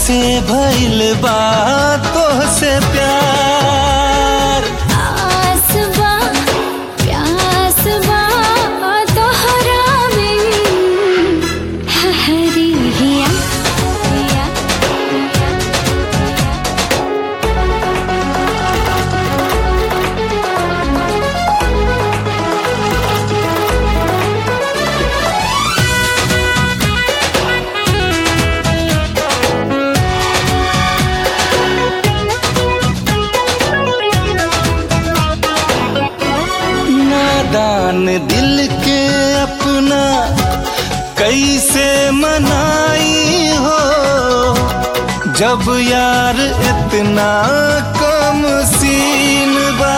से भइल बा तोहसे प्यार आसबा प्यासबा तोहरा में हरी हिया हिया नादान दिल के अपना कैसे मनाई हो जब यार इतना कम सीन बा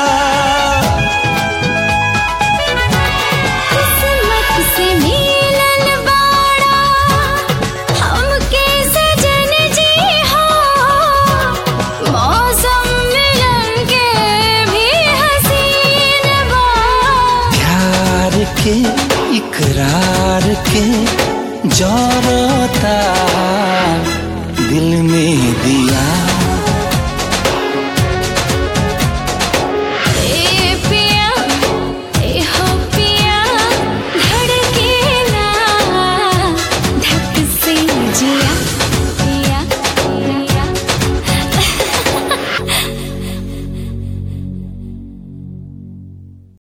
किस्मत से मिलन बाड़ा हमके सजन जी हो मौसम मिलन के भी हसीन बा प्यार के इकरार के जौरता दिल में दिया